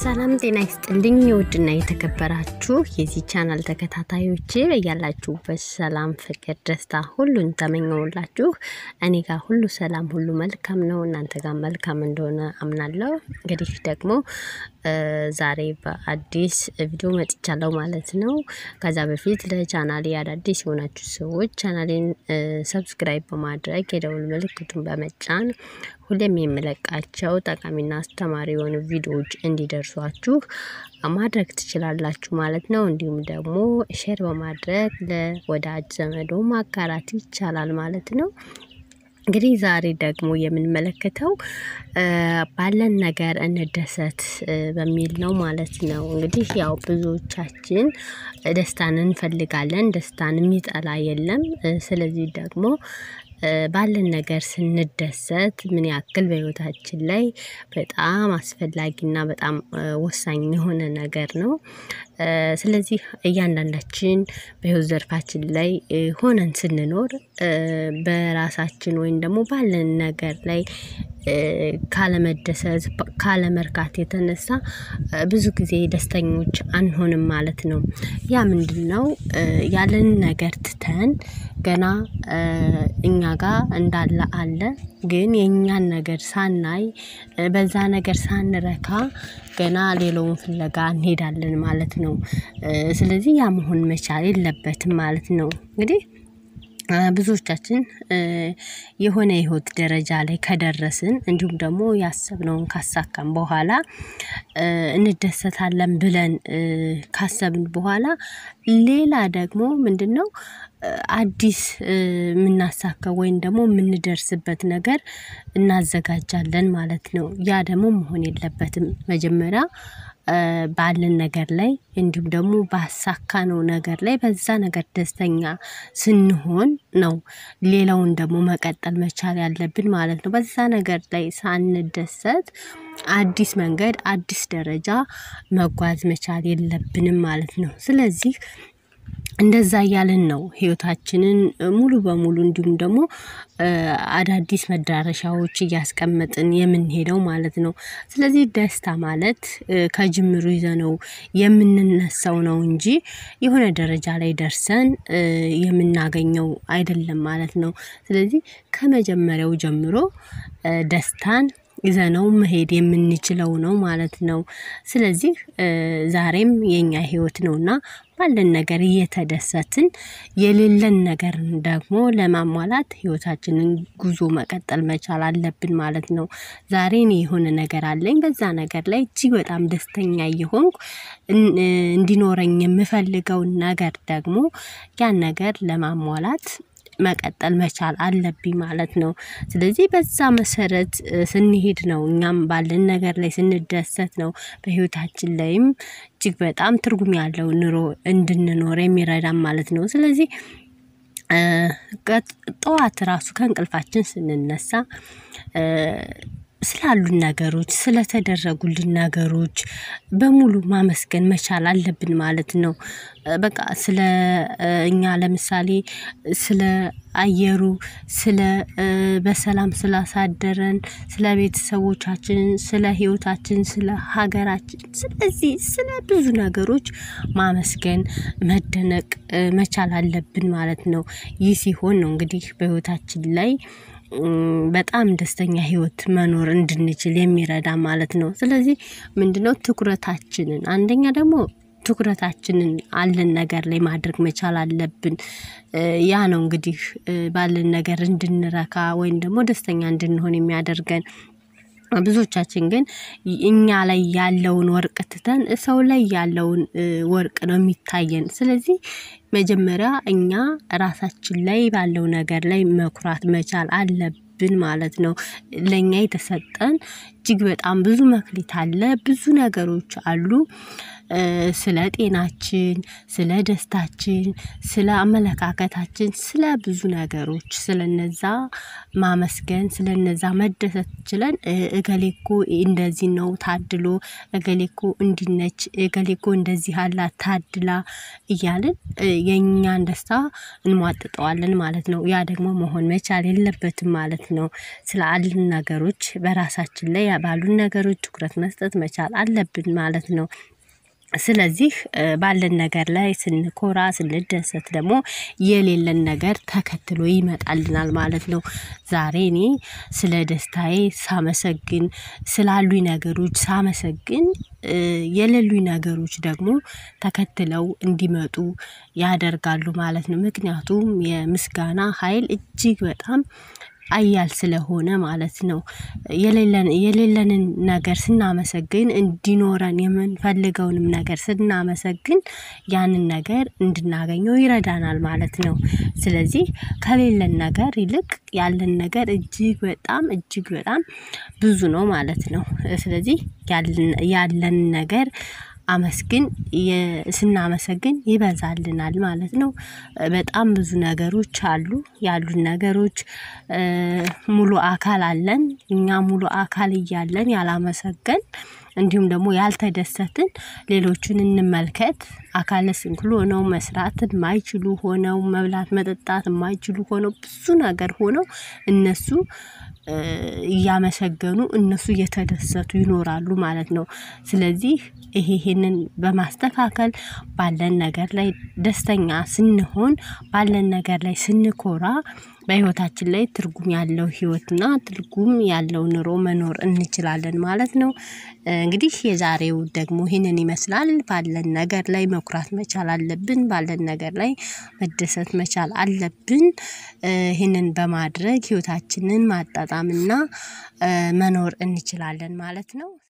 ሰላም ጤና ይስጥልኝ። ውድና የተከበራችሁ የዚህ ቻናል ተከታታዮች በያላችሁበት ሰላም፣ ፍቅር፣ ደስታ ሁሉን ተመኘውላችሁ። እኔ ጋር ሁሉ ሰላም፣ ሁሉ መልካም ነው። እናንተ ጋር መልካም እንደሆነ አምናለሁ። እንግዲህ ደግሞ ዛሬ በአዲስ ቪዲዮ መጥቻለሁ ማለት ነው። ከዛ በፊት ለቻናሌ አዳዲስ የሆናችሁ ሰዎች ቻናሌን ሰብስክራይብ በማድረግ የደውል ምልክቱን በመጫን ሁሌም የምለቃቸው ጠቃሚና አስተማሪ የሆኑ ቪዲዮዎች እንዲደርሷችሁ ማድረግ ትችላላችሁ ማለት ነው። እንዲሁም ደግሞ ሼር በማድረግ ለወዳጅ ዘመዶ ማጋራት ይቻላል ማለት ነው። እንግዲህ ዛሬ ደግሞ የምንመለከተው ባለን ነገር እንደሰት በሚል ነው ማለት ነው። እንግዲህ ያው ብዙዎቻችን ደስታን እንፈልጋለን፣ ደስታን የሚጠላ የለም። ስለዚህ ደግሞ ባለን ነገር ስንደሰት ምን ያክል በሕይወታችን ላይ በጣም አስፈላጊና በጣም ወሳኝ የሆነ ነገር ነው። ስለዚህ እያንዳንዳችን በሕይወት ዘርፋችን ላይ ሆነን ስንኖር በራሳችን ወይም ደግሞ ባለን ነገር ላይ ካለመደሰት ካለመርካት የተነሳ ብዙ ጊዜ ደስተኞች አንሆንም ማለት ነው። ያ ምንድን ነው? ያለን ነገር ትተን ገና እኛ ጋር እንዳለ አለ ግን የእኛን ነገር ሳናይ በዛ ነገር ሳንረካ ገና ሌላውን ፍለጋ እንሄዳለን ማለት ነው። ስለዚህ ያ መሆን መቻል የለበትም ማለት ነው። እንግዲህ ብዙዎቻችን የሆነ የህይወት ደረጃ ላይ ከደረስን እንዲሁም ደግሞ ያሰብነውን ካሳካን በኋላ እንደሰታለን ብለን ካሰብን በኋላ ሌላ ደግሞ ምንድን ነው አዲስ የምናሳካው ወይም ደግሞ የምንደርስበት ነገር እናዘጋጃለን ማለት ነው። ያ ደግሞ መሆን የለበትም። መጀመሪያ ባለን ነገር ላይ እንዲሁም ደግሞ ባሳካነው ነገር ላይ በዛ ነገር ደስተኛ ስንሆን ነው ሌላውን ደግሞ መቀጠል መቻል ያለብን ማለት ነው። በዛ ነገር ላይ ሳንደሰት አዲስ መንገድ አዲስ ደረጃ መጓዝ መቻል የለብንም ማለት ነው። ስለዚህ እንደዛ እያልን ነው ህይወታችንን ሙሉ በሙሉ እንዲሁም ደግሞ አዳዲስ መዳረሻዎች እያስቀመጥን የምንሄደው ማለት ነው። ስለዚህ ደስታ ማለት ከጅምሩ ይዘነው የምንነሳው ነው እንጂ የሆነ ደረጃ ላይ ደርሰን የምናገኘው አይደለም ማለት ነው። ስለዚህ ከመጀመሪያው ጀምሮ ደስታን ይዘነው መሄድ የምንችለው ነው ማለት ነው። ስለዚህ ዛሬም የኛ ህይወት ነውና ባለን ነገር እየተደሰትን የሌለን ነገር ደግሞ ለማሟላት ህይወታችንን ጉዞ መቀጠል መቻል አለብን ማለት ነው። ዛሬ እኔ የሆነ ነገር አለኝ በዛ ነገር ላይ እጅግ በጣም ደስተኛ እየሆንኩ እንዲኖረኝ የምፈልገውን ነገር ደግሞ ያን ነገር ለማሟላት መቀጠል መቻል አለብኝ ማለት ነው። ስለዚህ በዛ መሰረት ስንሄድ ነው እኛም ባለን ነገር ላይ ስንደሰት ነው በህይወታችን ላይም እጅግ በጣም ትርጉም ያለው ኑሮ እንድንኖር የሚረዳን ማለት ነው። ስለዚህ ጠዋት ራሱ ከእንቅልፋችን ስንነሳ ስላሉን ነገሮች ስለተደረጉልን ነገሮች በሙሉ ማመስገን መቻል አለብን ማለት ነው። በቃ ስለ እኛ ለምሳሌ ስለ አየሩ ስለ በሰላም ስላሳደረን ስለ ቤተሰቦቻችን ስለ ህይወታችን ስለ ሀገራችን ስለዚህ ስለ ብዙ ነገሮች ማመስገን መደነቅ መቻል አለብን ማለት ነው። ይህ ሲሆን ነው እንግዲህ በህይወታችን ላይ በጣም ደስተኛ ህይወት መኖር እንድንችል የሚረዳ ማለት ነው። ስለዚህ ምንድነው ትኩረታችንን አንደኛ ደግሞ ትኩረታችንን አለን ነገር ላይ ማድረግ መቻል አለብን። ያ ነው እንግዲህ ባለን ነገር እንድንረካ ወይም ደግሞ ደስተኛ እንድንሆን የሚያደርገን። ብዙዎቻችን ግን እኛ ላይ ያለውን ወርቅ ትተን ሰው ላይ ያለውን ወርቅ ነው የሚታየን። ስለዚህ መጀመሪያ እኛ ራሳችን ላይ ባለው ነገር ላይ መኩራት መቻል አለብን ማለት ነው። ለእኛ የተሰጠን እጅግ በጣም ብዙ መክሊት አለ ብዙ ነገሮች አሉ። ስለ ጤናችን ስለ ደስታችን ስለ አመለካከታችን ስለ ብዙ ነገሮች ስለነዛ ማመስገን ስለነዛ መደሰት ችለን እገሌ እኮ እንደዚህ ነው ታድሎ እገሌ እኮ እንዲህ ነች እገሌ እኮ እንደዚህ አላት ታድላ እያልን የኛን ደስታ እንሟጥጠዋለን ማለት ነው። ያ ደግሞ መሆን መቻል የለበትም ማለት ነው። ስለ አሉን ነገሮች በራሳችን ላይ ባሉን ነገሮች ትኩረት መስጠት መቻል አለብን ማለት ነው። ስለዚህ ባለን ነገር ላይ ስንኮራ ስንደሰት ደግሞ የሌለን ነገር ተከትሎ ይመጣልናል ማለት ነው። ዛሬ እኔ ስለ ደስታዬ ሳመሰግን ስላሉኝ ነገሮች ሳመሰግን የሌሉኝ ነገሮች ደግሞ ተከትለው እንዲመጡ ያደርጋሉ ማለት ነው። ምክንያቱም የምስጋና ሀይል እጅግ በጣም ሀያል ስለሆነ ማለት ነው። የሌለን የሌለንን ነገር ስናመሰግን እንዲኖረን የምንፈልገውንም ነገር ስናመሰግን ያንን ነገር እንድናገኘው ይረዳናል ማለት ነው። ስለዚህ ከሌለን ነገር ይልቅ ያለን ነገር እጅግ በጣም እጅግ በጣም ብዙ ነው ማለት ነው። ስለዚህ ያለን ነገር አመስግን ስናመሰግን ይበዛልናል ማለት ነው። በጣም ብዙ ነገሮች አሉ ያሉን ነገሮች ሙሉ አካል አለን እኛ ሙሉ አካል እያለን ያላመሰገንን እንዲሁም ደግሞ ያልተደሰትን ሌሎችን እንመልከት አካለ ስንኩል ሆነው መስራት የማይችሉ ሆነው መብላት መጠጣት የማይችሉ ሆነው ብዙ ነገር ሆነው እነሱ እያመሰገኑ እነሱ እየተደሰቱ ይኖራሉ ማለት ነው። ስለዚህ ይሄ ይሄንን በማስተካከል ባለን ነገር ላይ ደስተኛ ስንሆን ባለን ነገር ላይ ስንኮራ በህይወታችን ላይ ትርጉም ያለው ህይወትና ትርጉም ያለው ኑሮ መኖር እንችላለን ማለት ነው። እንግዲህ የዛሬው ደግሞ ይህንን ይመስላል ባለን ነገር ላይ መኩራት መቻል አለብን ባለን ነገር ላይ መደሰት መቻል አለብን። ይህንን በማድረግ ህይወታችንን ማጣጣምና መኖር እንችላለን ማለት ነው